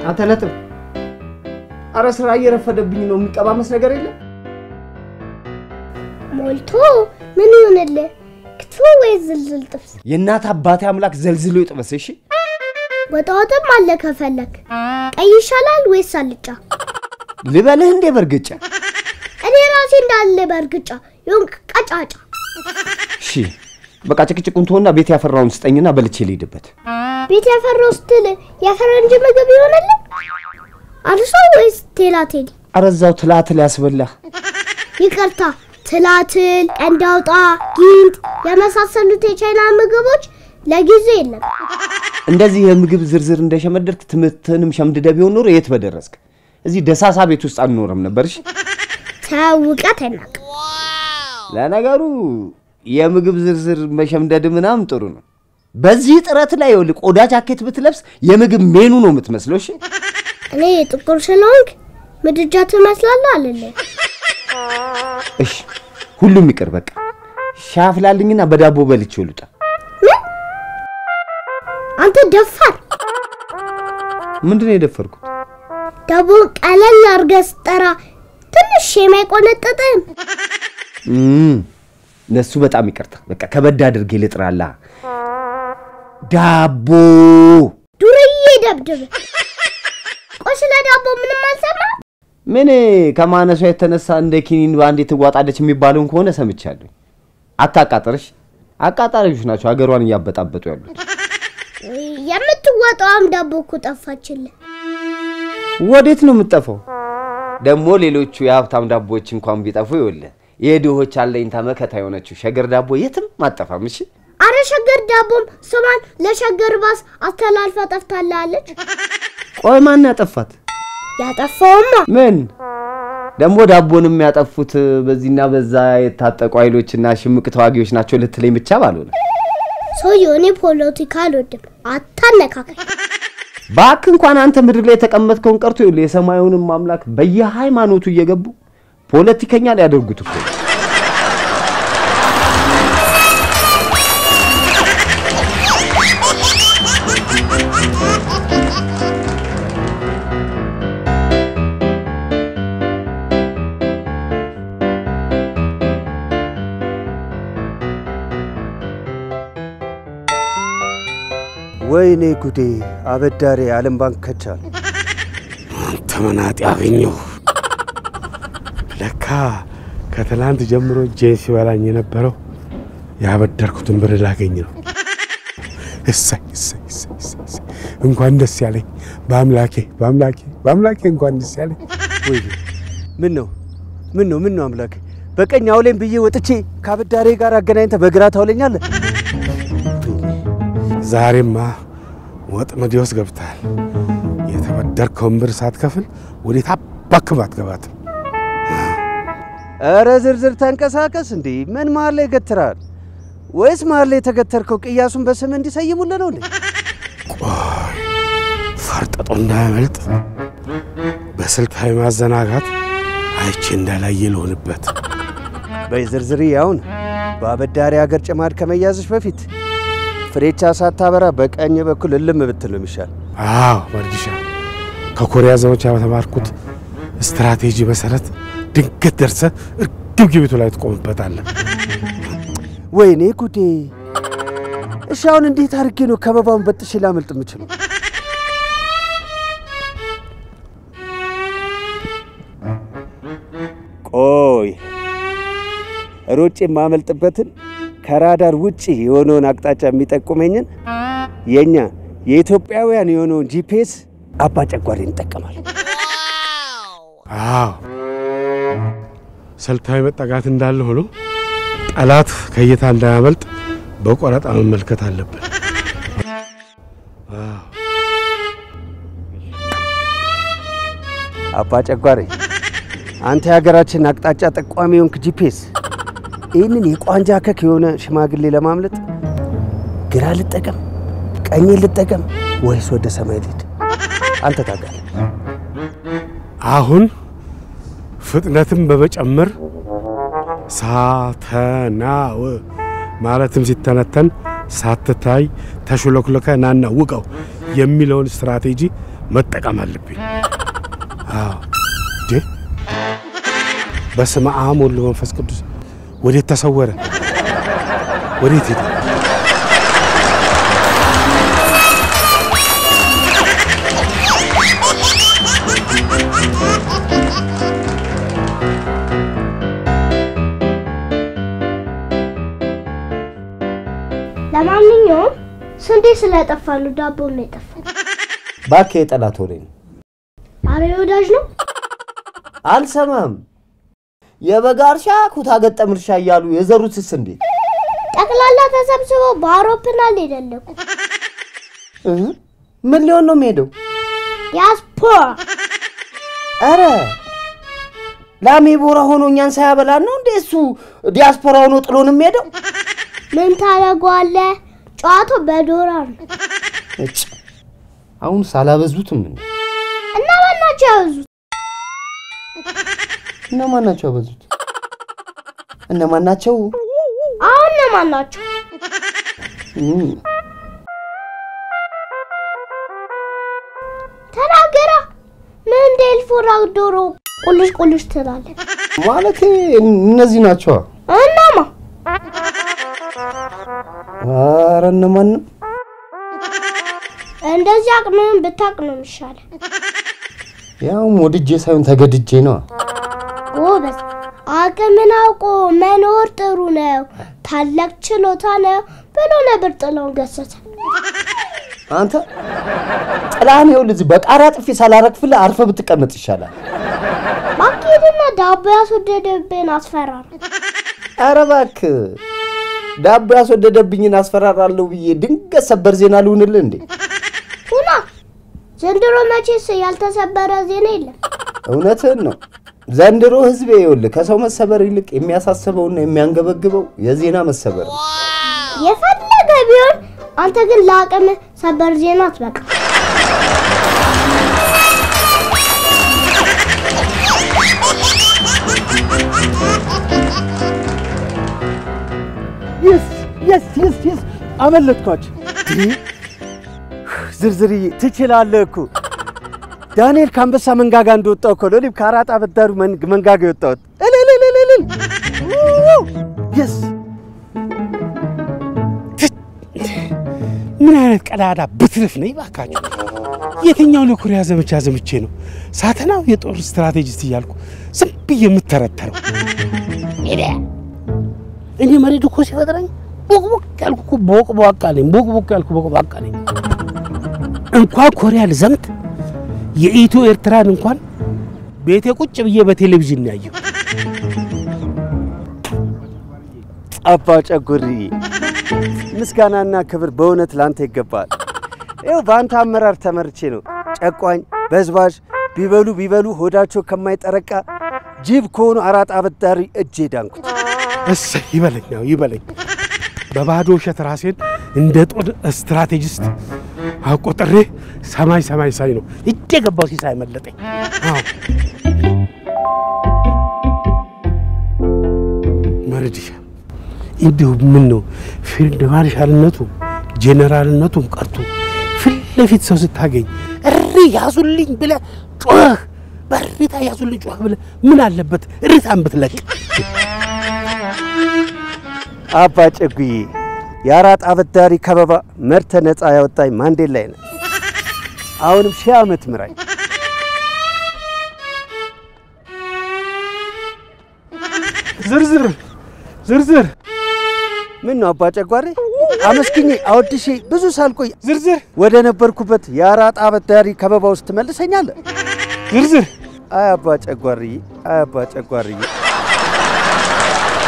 አንተ ነጥብ። አረ ስራ እየረፈደብኝ ነው። የሚቀባመስ ነገር የለም። ሞልቶ ምን ይሆንልህ? ክትፎ ወይስ ዝልዝል ጥብስ? የእናት አባቴ አምላክ ዘልዝሎ ይጥበስ። እሺ ወጣ ወጥም አለ ከፈለክ። ቀይ ይሻላል ወይስ አልጫ? ልበልህ እንዴ በርግጫ? እኔ ራሴ እንዳለ በእርግጫ የሆንክ ቀጫጫ። እሺ በቃ ጭቅጭቁን ትሆና ቤት ያፈራውን ስጠኝና በልቼ ልሂድበት። ቤት ያፈራው ስትል የፈረንጅ ምግብ ይሆንልህ? አርሶ ወይስ ቴላቴሊ? አረ እዛው ትላትል ያስበላህ። ይቅርታ ትላትል፣ ቀንድ አውጣ፣ ጊንጥ የመሳሰሉት የቻይና ምግቦች ለጊዜ የለም። እንደዚህ የምግብ ዝርዝር እንደሸመደድክ ትምህርትንም ሸምድደ ቢሆን ኖሮ የት በደረስክ። እዚህ ደሳሳ ቤት ውስጥ አንኖርም ነበር። እሺ ተው እውቀት አይናቅ። ለነገሩ የምግብ ዝርዝር መሸምደድ ምናምን ጥሩ ነው። በዚህ ጥረት ላይ ይኸውልህ ቆዳ ጃኬት ብትለብስ የምግብ ሜኑ ነው የምትመስለው። እሺ እኔ ጥቁር ስለሆንክ ምድጃ ትመስላለህ አልልህ። እሺ ሁሉም ይቅር በቃ ሻይ አፍላልኝና በዳቦ በልቼ ልውጣ። ምን አንተ ደፋር! ምንድን ነው የደፈርኩት? ዳቦ ቀለል አድርገህ ስጠራ ትንሽ የማይቆነጥጥም እም፣ ለሱ በጣም ይቅርታ። በቃ ከበድ አድርጌ ልጥራላ። ዳቦ ዱርዬ ደብድብ። ቆይ ስለ ዳቦ ምንም አልሰማ። ምን ከማነሷ የተነሳ እንደ ኪኒን በአንዴ ትዋጣለች የሚባለውን ከሆነ ሰምቻለሁ። አታቃጥርሽ። አቃጣሪዎች ናቸው ሀገሯን እያበጣበጡ ያሉት። የምትወጣውም ዳቦ እኮ ጠፋችልህ። ወዴት ነው የምትጠፋው? ደግሞ ሌሎቹ የሀብታም ዳቦዎች እንኳን ቢጠፉ ይኸውልህ የድሆች አለኝታ መከታ የሆነችው ሸገር ዳቦ የትም አጠፋም። እሺ አረ ሸገር ዳቦም ስሟን ለሸገር ባስ አስተላልፋ ጠፍታላለች። ቆይ ማን ያጠፋት? ያጠፋውማ ምን ደግሞ ዳቦንም ያጠፉት በዚህና በዛ የታጠቁ ኃይሎችና ሽምቅ ተዋጊዎች ናቸው ልትለኝ ብቻ ባልሆነ ሰውየው እኔ ፖለቲካ አልወድም፣ አታነካከል። ባክ እንኳን አንተ ምድር ላይ የተቀመጥከውን ቀርቶ ይኸውልህ የሰማዩንም አምላክ በየሃይማኖቱ እየገቡ ፖለቲከኛ ሊያደርጉት እኮ ነው። ወይኔ ጉዴ! አበዳሪ ዓለም ባንክ ከቻል። አንተ መናጤ አገኘሁ። ለካ ከትላንት ጀምሮ እጄን ሲበላኝ የነበረው ያበደርኩትን ብር ላገኝ ነው። እሰይ እሰይ እሰይ እሰይ እሰይ! እንኳን ደስ ያለኝ በአምላኬ በአምላኬ በአምላኬ እንኳን ደስ ያለኝ። ወይኔ ምን ነው ምን ነው ምን ነው አምላክ በቀኝ አውሌን ብዬ ወጥቼ ከአበዳሪ ጋር አገናኝተ በግራ ታውለኛለህ። ዛሬማ ወጥመድ ውስጥ ገብተሃል። የተበደርከውን ብር ሳትከፍል ወዴት አባክም አትገባትም። ኧረ ዝርዝር ተንቀሳቀስ። እንዴ ምን መሀል ላይ ገትራል? ወይስ መሀል ላይ የተገተርከው ቅያሱን በስም እንዲሰይሙልህ ነው እንዴ? ቆይ ፈርጠጦ እንዳያመልጥ በስልታዊ ማዘናጋት አይቼ እንዳላየ ልሆንበት። በይ ዝርዝር ያውን በአበዳሪ ሀገር ጭማድ ከመያዝሽ በፊት ፍሬቻ ሳታበራ በቀኝ በኩል እልም ብትል ነው የሚሻል። አዎ መርጊሻ፣ ከኮሪያ ዘመቻ በተማርኩት ስትራቴጂ መሰረት ድንገት ደርሰ እርግብግቢቱ ላይ ትቆምበታለህ። ወይኔ ጉዴ! እሺ አሁን እንዴት አድርጌ ነው ከበባውን በጥሼ ላመልጥ የምችለው? ቆይ ሮጬ የማመልጥበትን ከራዳር ውጪ የሆነውን አቅጣጫ የሚጠቁመኝን የእኛ የኢትዮጵያውያን የሆነውን ጂፒኤስ አባ ጨጓሬ እንጠቀማል። አዎ ስልታዊ መጠጋት እንዳለ ሆኖ ጠላት ከእይታ እንዳያመልጥ በቆረጣ መመልከት አለብን። አዎ አባ ጨጓሬ አንተ የሀገራችን አቅጣጫ ጠቋሚ የሆንክ ጂፒኤስ ይህንን የቋንጃ ከክ የሆነ ሽማግሌ ለማምለጥ ግራ ልጠቀም፣ ቀኝ ልጠቀም ወይስ ወደ ሰማይ ልሂድ? አንተ ታውቃለህ። አሁን ፍጥነትን በመጨመር ሳተናው ማለትም ሲተነተን ሳትታይ ተሽሎክሎከ ናና ውቀው የሚለውን ስትራቴጂ መጠቀም አለብኝ። አዎ እንዴ! በስመ አብ ወወልድ ወመንፈስ ቅዱስ ወዴት ተሰወረ? ወዴት ሄደ? ለማንኛውም ስንዴ ስለጠፋሉ ዳቦ ነው የጠፋው። እባክህ የጠላት ወሬ ነው። አረ ወዳጅ ነው። አልሰማም። የበጋ እርሻ ኩታ ገጠም እርሻ እያሉ የዘሩትስ እንዴት? ጠቅላላ ተሰብስበው በአውሮፕላን ሄደለኩ። እህ፣ ምን ሊሆን ነው የሚሄደው? ዲያስፖራ አረ ላሜ ቦራ ሆኖ እኛን ሳያበላን ነው እንዴ እሱ ዲያስፖራ ሆኖ ጥሎን የሚሄደው? ምን ታደርገዋለህ? ጨዋታው በዶላር ነው እጭ አሁን ሳላበዙትም እንዴ? እና ማናቸው ያበዙት? እነማን ናቸው ያበዙት? እነማን ናቸው? አሁን እነማን ናቸው? እም፣ ተናገራ። ምን እንደ ኤልፎራ ዶሮ ቁልሽ ቁልሽ ትላለህ? ማለቴ እነዚህ ናቸዋ። እናማ ኧረ እነማንም እንደዚህ አቅምህን ብታቅ ነው የሚሻለው። ያውም ወድጄ ሳይሆን ተገድጄ ነው። ጎበዝ፣ አቅምን አውቆ መኖር ጥሩ ነው፣ ታላቅ ችሎታ ነው ብሎ ነበር ጥላሁን ገሰሰ። አንተ ጥላህን ይኸውልህ እዚህ በቃሪያ ጥፊ ሳላረግፍልህ አርፈህ ብትቀመጥ ይሻላል። ባኬድና ዳቦ ያስወደደብን አስፈራራ። ኧረ እባክህ ዳቦ ያስወደደብኝን አስፈራራለሁ ብዬ ድንገት ሰበር ዜና ልሁንልህ እንዴ? ሁና ዘንድሮ መቼስ ያልተሰበረ ዜና የለም። እውነትህን ነው። ዘንድሮ ህዝቤ ይኸውልህ ከሰው መሰበር ይልቅ የሚያሳስበውና የሚያንገበግበው የዜና መሰበር ነው። የፈለገ ቢሆን አንተ ግን ለአቅም ሰበር ዜና አትበቃ። የስ የስ የስ የስ አመለጥኳቸው። ዝርዝርዬ ትችላለህ እኮ ዳንኤል ከአንበሳ መንጋጋ እንደወጣው እኮ ነው እኔም ከአራጣ አበዳሩ መን- መንጋጋ የወጣሁት። እልልልልልል የስ ምን አይነት ቀዳዳ ብትርፍ ነኝ ባካችሁ! የትኛውን የኮሪያ ዘመቻ ዘምቼ ነው ሳተናው የጦር ስትራቴጂስት እያልኩ ዝም ብዬ የምተረተረው? እኔ መሬት እኮ ሲፈጥረኝ ቦቅቦቅ ያልኩ እኮ ቦቅቧቃ ነኝ። ቦቅቦቅ ያልኩ ቦቅቧቃ ነኝ። እንኳን ኮሪያ ልዘምት የኢትዮ ኤርትራን እንኳን ቤቴ ቁጭ ብዬ በቴሌቪዥን ነው ያየሁ። አባ ጨጉርዬ ምስጋናና ክብር በእውነት ላንተ ይገባል። ይኸው በአንተ አመራር ተመርቼ ነው ጨቋኝ በዝባዥ ቢበሉ ቢበሉ ሆዳቸው ከማይጠረቃ ጅብ ከሆኑ አራጣ አበዳሪ እጄ ዳንኩት። እሰይ ይበለኝ፣ ያው ይበለኝ። በባዶ ውሸት ራሴን እንደ ጦር ስትራቴጂስት አቆጥሬ ሰማይ ሰማይ ሳይ ነው እጄ ገባው ሲሳይ መለጠኝ። አዎ መርድሻ እንዲሁ ምን ነው ፊልድ ማርሻልነቱ ጄኔራልነቱም ቀርቶ ፊት ለፊት ሰው ስታገኝ እሪ ያዙልኝ ብለህ ጮህ በእሪታ ያዙልኝ ጮህ ብለህ ምን አለበት እሪታን ብትለቅ። አባ ጨጉዬ የአራጣ አበዳሪ ከበባ መርተ ነፃ ያወጣኝ ማንዴላ ላይ ነው። አሁንም ሺህ ዓመት ምራኝ። ዝርዝር ዝርዝር ምን ነው አባ ጨጓሬ አመስግኜ አወድሼ ብዙ ሳልቆይ ዝርዝር ወደ ነበርኩበት የአራጣ አበዳሪ ከበባ ውስጥ ትመልሰኛለህ? ዝርዝር አይ አባ ጨጓርዬ፣ አይ አባ ጨጓርዬ።